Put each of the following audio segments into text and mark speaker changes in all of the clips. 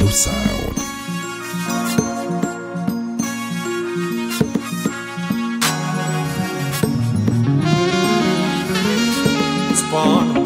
Speaker 1: New sound.
Speaker 2: Spawn.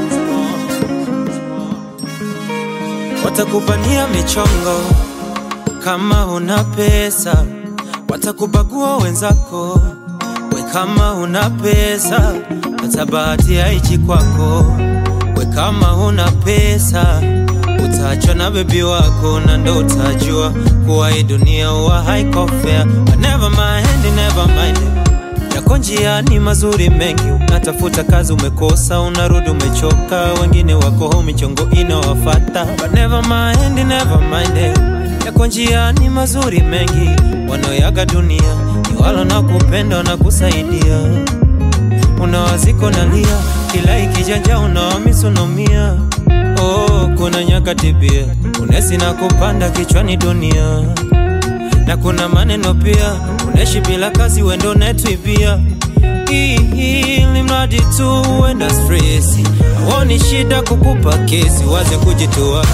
Speaker 2: Watakupania michongo kama una pesa, watakubagua wenzako we kama una pesa, hata bahati haichi kwako we kama una pesa, utaachwa na bebi wako na ndo utajua kuwa hii dunia huwa haiko fair. But never mind, never mind yako njiani mazuri mengi, unatafuta kazi umekosa, unarudi umechoka, wengine wako home michongo inawafata. But never mind, never mind, yako njiani mazuri mengi, wanaoyaga dunia ni walo na kupenda na kusaidia, unawaziko nalia, kila ikijanja unawamisi unaumia. Oh, kuna nyakati pia unesi na kupanda kichwani dunia na kuna maneno pia, unaishi bila kazi, wendo netwibia ili mradi tu uenda stresi, awoni shida kukupa kesi, waze kujitoa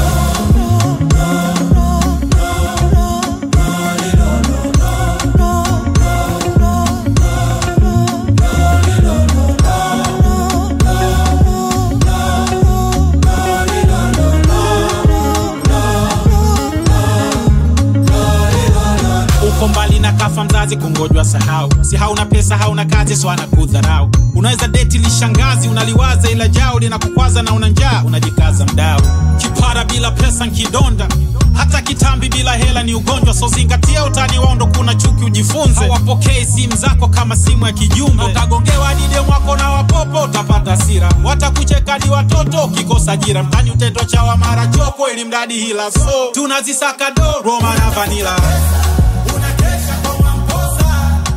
Speaker 3: uko mbali na kafa mzazi kungojwa sahau si hauna pesa hauna kazi so anakudharau unaweza deti lishangazi unaliwaza ila jao linakukwaza na una njaa unajikaza mdao kipara bila pesa nkidonda hata kitambi bila hela ni ugonjwa so zingatia utani wao ndo kuna chuki ujifunze hawapokei simu zako kama simu ya kijumbe ukagongewa dide mwako na wapopo utapata sira watakucheka ni watoto ukikosa jira mtani utetwa chawa mara choko ili mradi hila so tunazisaka do roma na vanila unakesha kwa mamposa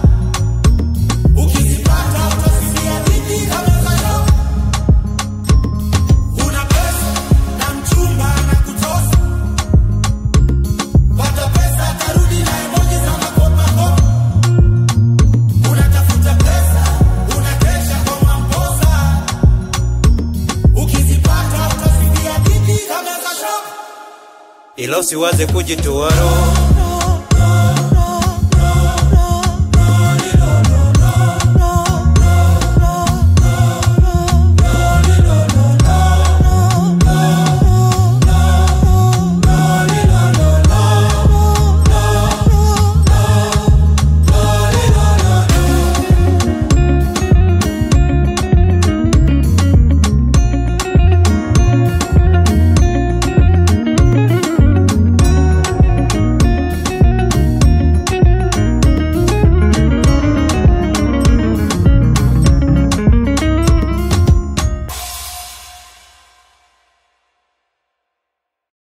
Speaker 3: ukizipata utasikia dhidi kama zayo una pesa na mchumba na kutosa pata pesa atarudi na emoji za makopakopa unatafuta pesa unakesha kwa mamposa ukizipata utasikia dhidi kama zayo
Speaker 2: ila usiwaze kujitoa roho